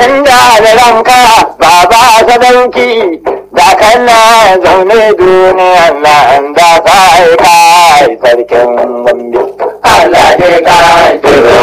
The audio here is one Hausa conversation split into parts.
inda da ranka baba sadauki da kana zaune duniyan nan da sai kai sarkin gombe Allah ya kai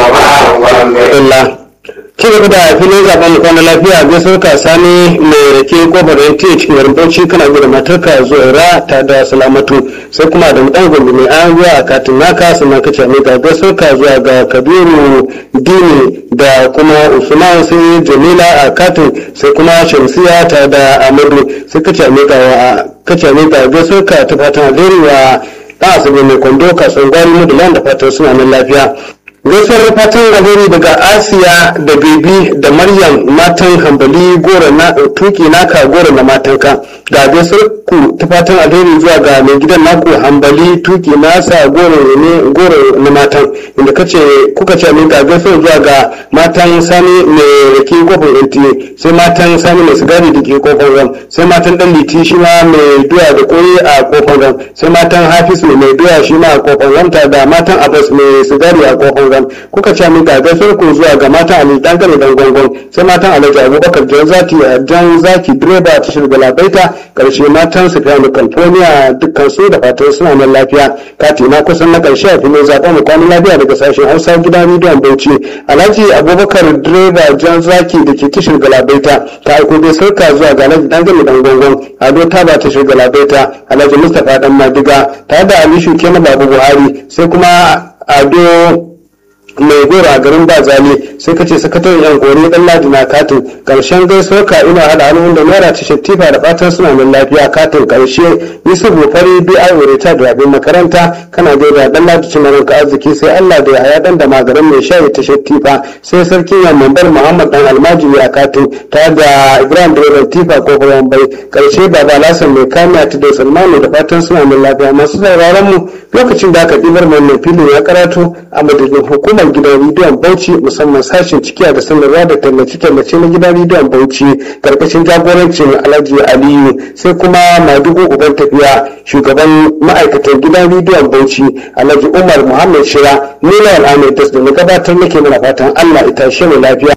gombe Allah. Ci gaba da filin zaben kwana lafiya gaisuwar ka sani mai rake kofar yanti cikin garin Bauchi kana gida matarka zuwa ta da salamatu sai kuma da mutan gombe mai an zuwa a katin naka sannan ka ce ga gaisuwar ka zuwa ga Kabiru Dini da kuma Usman sai Jamila a katin sai kuma Shamsiya ta da Amadu sai ka ce ga ka ce ga gaisuwar ka ta fatan alheri wa ɗan asabe mai kwando kasuwar gwari mudulan da fatan suna nan lafiya. gaisuwar fatan alheri daga asiya da bebi da maryam matan hambali goro na tuki naka goro na matanka ga gaisuwar ku ta fatan alheri zuwa ga mai gidan naku hambali tuki nasa goro ne goro na matan inda kace kuka ce min ga gaisuwar zuwa ga matan sani mai rake kofar yanti sai matan sani mai sigari da ke kofar ram sai matan dan liti shi ma mai doya da koyi a kofar ram sai matan hafiz mai doya shi ma a kofar ram ta da matan abbas mai sigari a kofar ram kuka ce min ga gaisuwar ku zuwa ga matan ali dan gane dan gongon sai matan alhaji abubakar jan zaki jan zaki direba ta shirga labaita karshe matan su fiye california dukkan su da fatan suna nan lafiya kati na kusan na karshe a filin zaɓen mu kwanan lafiya daga sashen hausa gidan rediyon bauchi alhaji abubakar direba jan zaki da ke tashar galabaita ta aiko dai sauka zuwa ga alhaji dan gane dan gongon ado ta ba tashar galabaita alhaji mustapha dan madiga tare da alishu kenan babu buhari sai kuma ado mai goro a garin bazali sai ka ce sakataren yan kori dan ladi na katin karshen gaisuwar ka ina hada hannun da naira ta shattifa da fatan suna nan lafiya katin karshe yusuf fari bi ai ta da abin makaranta kana gaida dan ladi cin ka arziki sai allah da ya dan da magaran mai shayi ta shattifa sai sarkin yamman bar muhammad dan almajiri a katin ta da ibrahim direban tifa ko bayan bai karshe baba lasan mai kamiya ta da salmanu da fatan suna nan lafiya masu sauraron mu lokacin da aka ɗibar mai filin ya karatu a madadin hukumar gidan rediyon bauchi musamman sashen cikiya da sanarwa da tallace-tallace na gidan rediyon bauchi karkashin jagorancin alhaji aliyu sai kuma madugu uban tafiya shugaban ma'aikatan gidan rediyon bauchi alhaji umar muhammad shira nila al'amir da na gabatar nake mana fatan allah ita shi mu lafiya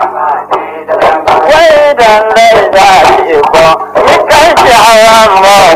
wai dan dai da iko kan shi haram